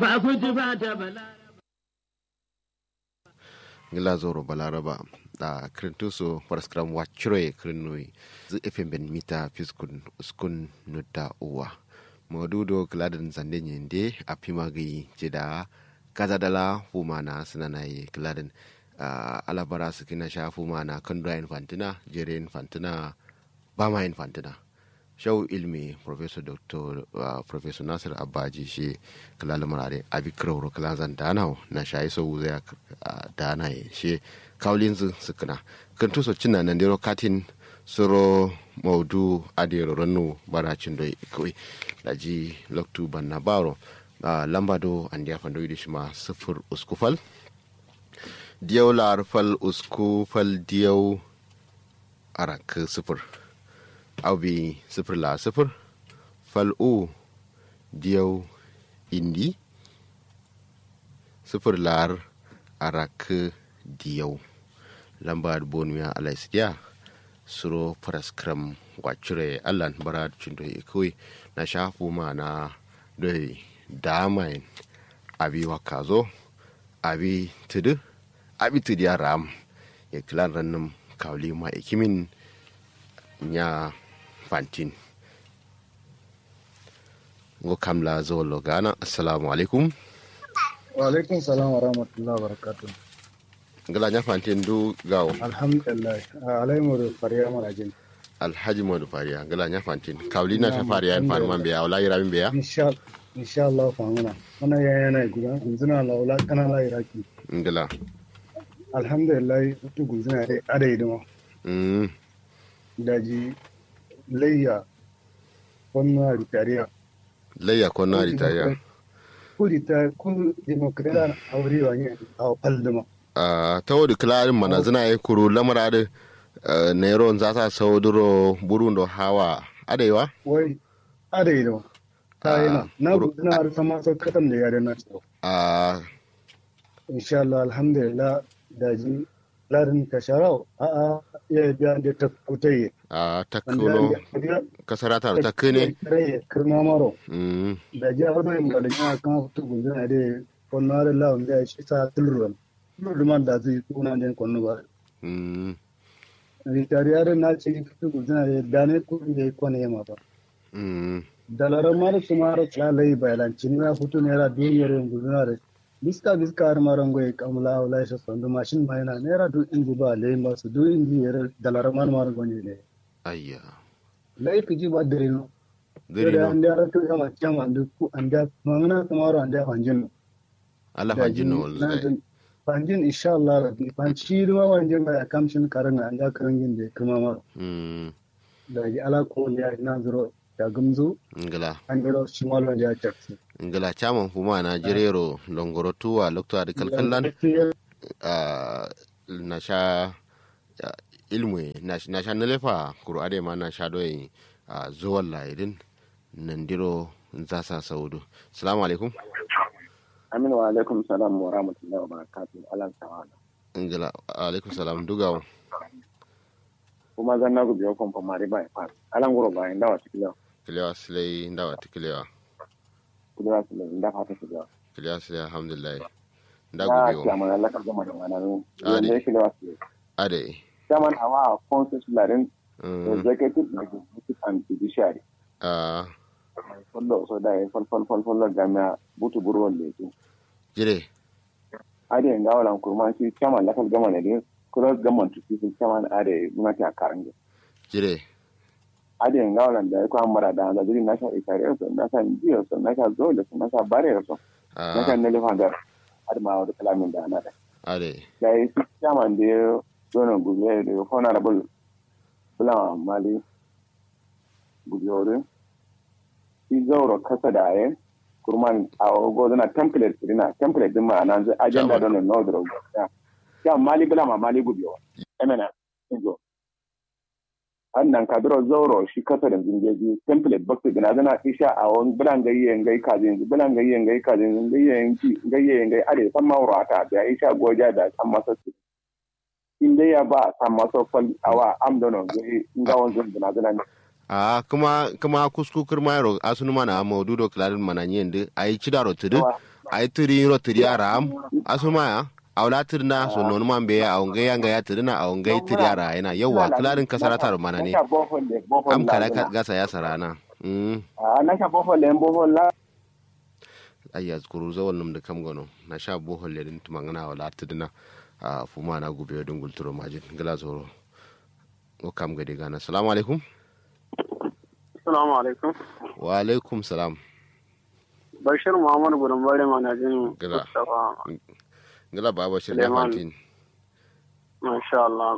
ba ku ji ba ta bala ngila zoro balaraba da krintuso paraskram wachroe krinoi zu efem ben mita fiskun uskun nudda uwa modudo kladen zande nyende apima gi jeda kazadala fumana sinanaye kladen uh, alabara sikina sha fumana kandra infantina jere infantina bama infantina shau ilmi professor dr uh, professor nasir abaji shi kalala marare abi krauro kalazan danau na shayi so zai uh, dana ye shi kaulin zu sukuna kan tuso cina nan dero katin suro maudu adero ranu baracin doi kawai laji loktu banna baro uh, lamba do an dia fando yi shima sifir uskufal diyau larfal uskufal diyau arak sifir au bi sifir la sifir fal'u diyau indi sifir lar arak diyau lamba bonuya alaisidiya suro paraskram wacire allan bara cindo ikoi na shafu ma na doi damain abi wakazo abi tudu abi tudu ya ram ya kilan rannin kawli ma ikimin nya fantin ngo kamla zolo gana assalamu alaikum wa alaikum salam wa rahmatullahi wa barakatuh ngala nya fantin du gawo alhamdulillah alaimu da fariya marajin alhaji modu fariya ngala nya fantin kawli na ta fariya en fan man biya wala yira min biya insha insha Allah famuna wannan ya yana guda gunzuna laula kana la iraki ngala alhamdulillah tu gunzuna dai adai dama mm daji layya wannan ritariya layya ko na ritaya ku rita ku demokrata aure wa ne a faldama a ta wadi kilarin mana zina yi kuru lamara da nairon za ta sauduro burun da hawa adaiwa wai adai dama ta yi na na kuru- gudana har sama sau katam da yare na tsaro a insha Allah alhamdulillah daji larin kasharau a a ya biya da ta kutaye a ta kuno kasara ta ta kene kirma maro mm da ji har bai da ya kan fito gudana da wannan da lawan da shi ta tulruwan tulruwan da zai kuna da kwanu ba mm ritariya na ce fito gudana da dane kudin da ya kwane yamma ba mm dalaran mara su mara tsalai bayalanci na fito naira duniyar yin gudana da biska biska har maran goyi kamula wala shi sandu mashin ma yana naira duk inji ba lai masu duk inji yare dalaran mara maran goyi ne ayya lai fi ji ba dare no gari da no an da rato ya ma kyama da ku an da mamana kamar an da fanjin Allah fanjin no wallahi fanjin insha Allah rabbi fanci ruwa wanjin ba ya kamshin karin an da karin yin da kuma ma mm da ji ala ko ya na zuro ya gumzu ngala an dero shi malon ya taksi ngala chaman fuma na jirero longoro tuwa lokto adi kalkallan a na sha ya, ilmu na na sha nalefa kuro ade ma na sha doyi a zuwan laidin nandiro zasa saudu salamu alaikum Aminu wa alaikum salam wa rahmatullahi wa barakatuh alan sawala. ngala alaikum salam dugawo Kuma zan nagu biyo kon mari ba fa. Alan guro ba inda wa tikilo. kilewa silai ndawa tikilewa Kudu su le inda fata su biyo. kilewa silai alhamdulillah Ya ndago biyo kiyama Allah ka gama da mana nu. Ah, ne. Ne shi da wasu. ade Chairman awa consensus larin mm, executive executive and judiciary. a Follow so da fol fol fol fol gamia butu buru le tu. jire Ade nga wala kurma shi chairman la ka gama ne din. Kudu gama tu shi chairman ade muna ta karange. jire ade ngawlan da ko amara da da zuri nasha ikare so nasha jiyo so nasha zole so nasha bare so nasha a ne le fanga ad ma wa kalamin da ana da ade da yi su chairman da ya zono gube da honorable bula mali gubiyore shi zauro kasa da aye kurman a gozo na template dina template din ma nan zai agenda don no dro ya ya mali bula ma mali gubiyo emena injo annan kadro zauro shi kasa da zingeji template bakta dina zana isha a wani bulan gayye ngai kazin bulan gayye ngai kazin gayye ngai gayye ngai are san mawrata da isha goja da san masa su inda ya ba san masa fal awa am dono gai ngawon zun dina zana ne a kuma kuma kuskukur mayro asunu mana maududo klarin mana nyende ai chidaro tudu ai tiri ro tiri aram asuma ya awla tirna so non man be a ongai yanga ya tirna a ongai tiri ara yana yawa klarin kasara tar mana ne Nasha bohol le bohol am la kala zina. ka- gasa ya sarana mm Ah, nasha bohol le bohol la ayya zkuru zawal num da kam gono na sha bohol le din tumangana wala tirna a fuma na gube don gulturo majin gala zoro o kam gade gana assalamu alaikum Assalamu alaikum. wa alaikum salam Bashir Muhammad Gudun Bari Manajin Gila. Mustapha. gala baba shirya Suleiman. fantin Masha Allah.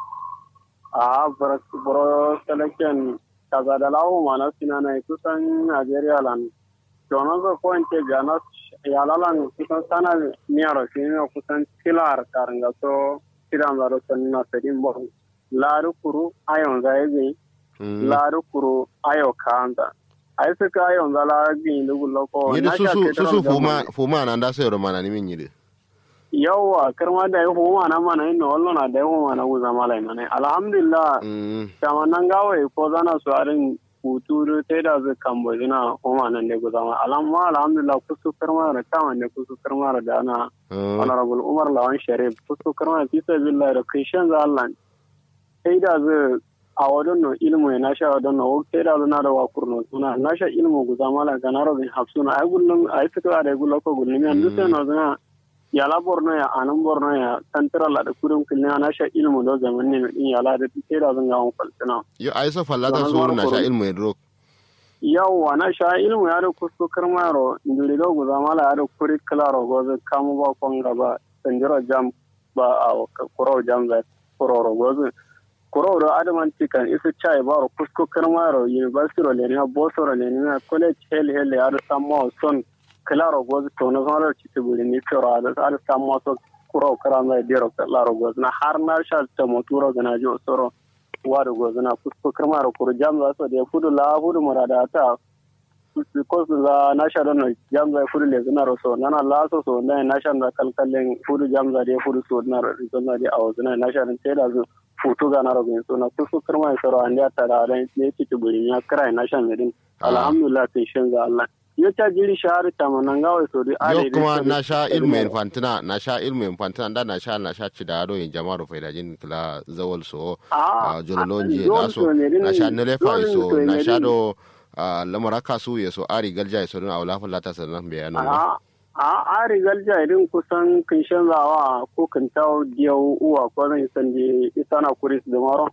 A buro selection kaza da lawo mana sina na kusan Najeriya lan. Donon zo ko inte jana yalalan kusan sana miyaro sini kusan tilar karanga so tiran zaro sanina sedin bo. Laru kuru ayon zaizi. Mm. Laru kuru ayo kanta. Ai suka ayon zala gin lugu loko. yidi Nasha susu ketoro susu gama- fuma fuma na nda sayro mana ni min yidi yawwa kirma da yi huma na mana yin wallo na da yi huma na guza malai mana alhamdulillah mm kama nan gawai ko zana su arin hutu sai da zai kambo zina huma nan da guza malai alamma alhamdulillah kusu kirma da kama ne kusu kirma da dana Ah, honorable umar lawan sharif kusu kirma fi sabilillah da krishan za allah sai da zai a wadon no ilmu ya nasha wadon no sai da zai na da wakur no suna nasha ilmu guza malai ga na robin hafsuna ai gullum ai fitowa da gullo ko gullum yan duk sai no zina yala borno ya anan borno ya tantara la da kudin kilina na sha ilmu do zaman ne din yala da take da zan ga on falsina yo ai so fallata Zaman suru na zuwa sha koro. ilmu yadro yawa na sha ilmu ya da kusto karmaro nduri do guza mala ya da kuri klaro go zai kamu ba kon gaba sanjiro jam ba a kuro jam da kuro ro go zai kuro ro adaman tikan isu chai ba ro kusto karmaro university ro le ne boso ro le ne college hel hel ya da sammo son klaro go zai to na zama ci tiburi ni kiro da ada sammo so kuro karama dero klaro go na har na sha ta moturo gana jo soro waru go zana kusko karmaro kuro jam za so da fudu la fudu murada ta ko su za na sha don jam za fudu le zana ro so nana la so so na na sha da kalkallen fudu jam za da fudu so na ro zana da awo zana na sha dan sai da zu futu ga na ro bin so na kusko karmaro soro an ya tara ran ne ci tuburi ya krai na sha medin Ah. alhamdulillah sai shin ga Allah yo ta jiri shahar ta manan gawa so di yo kuma na sha ilmu infantina na sha ilmu infantina da na sha na sha ci da ado in jama'ar faidajin kila zawal so a jololonji da so na sha nelefa so na sha do a lamara kasu ya so ari galja ya so don a wula fulata sannan bayanu a a a rigar jairin kusan kin zawa ko kin tawo diyau uwa ko zan san je isana kuris da maro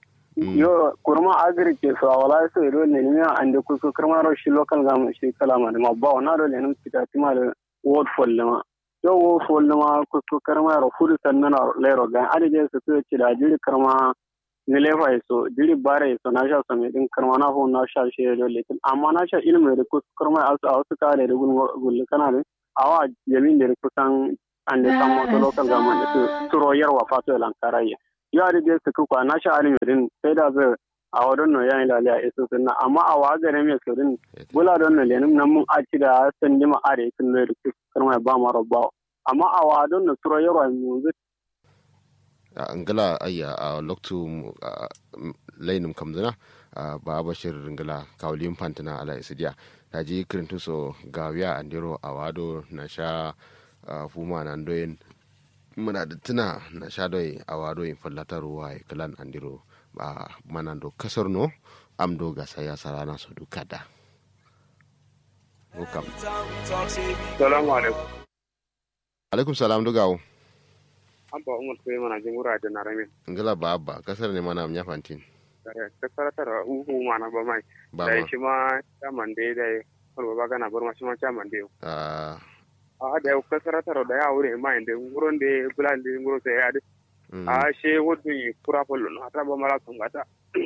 yo kurma agri ke so wala so ro ne ne an da kuso kurma ro shi local gam shi kala ma da mabba na ro ne kita tima da ward full ma yo wo full ma kuso kurma ro fudu sannan le ro ga ade je su to ci da jiri kurma ni le fa so jiri bare so na sha so me din kurma na ho na sha shi ro le amma na sha ilmi da kuso kurma asu asu ka da gun gun kana da awa yamin da kusan an da samu to local government da turo yarwa fato lankaraya ya da dai su kuka na sha alimirin sai da zai a wadon no yayin lalaya isu sunna amma a wa gare mai surin bula don no lenin nan mun aci da san dima are sun ne da su karma ba ma rabba amma a wa don no turo yarwa mu zai a angala ayya a loktu lainum kamzina ba bashir ngala kawlin fantina ala isidiya ta ji kirintu so gawiya andiro a wado na sha fuma na doyin muna da tuna na sha doyi a wado in fallatar ruwa ya kalan andiro ba mana do kasar no am do gasa ya sarana so duka da Welcome. Salamu alaikum. Alaikum salam dugawo. Abba Umar sai mana jin wura da narame. Ngala ba abba kasar ne mana amnya fantin. Ta saratar uhu mana ba mai. Ba Da ma. shi ma chairman dai dai wani ba gana bar ma shi ma chairman dai. Ah, A da ka saratar da ya wure mai da nguron da bulan da nguro sai ya da. mm, A she wodu yi kura polo na ta ba mala tungata.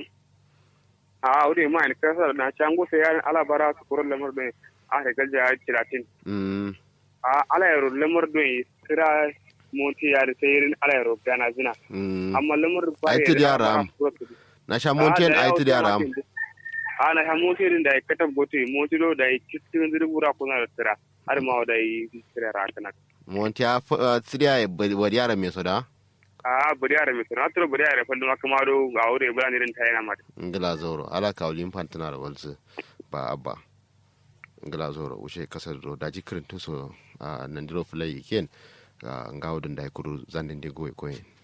A wure mai ka sar na chango sai ya ala bara su kuro lamar da a da galja ya tiratin. mm, A ala yaro lamar da kira monti ya da sai ala yaro gana zina. mm. amma lamar ba Ai, tidi yara am. na sha monten a iti da ram ana ha monti din da ya katab goto monti do da ya cikin zirgura kuna da tira har ma da ya tira rakana monti a tsidiya ya bari yara mai soda a buri yare mai tira tiro buri yare fallu makama do ga aure bula ne din ta yana mata ngila zoro ala kawlin fantina da walsu ba abba ngala zoro ushe kasar do daji kirin tuso a nandiro fulai ken ga ngawo dun dai kuru zanden de goy koyen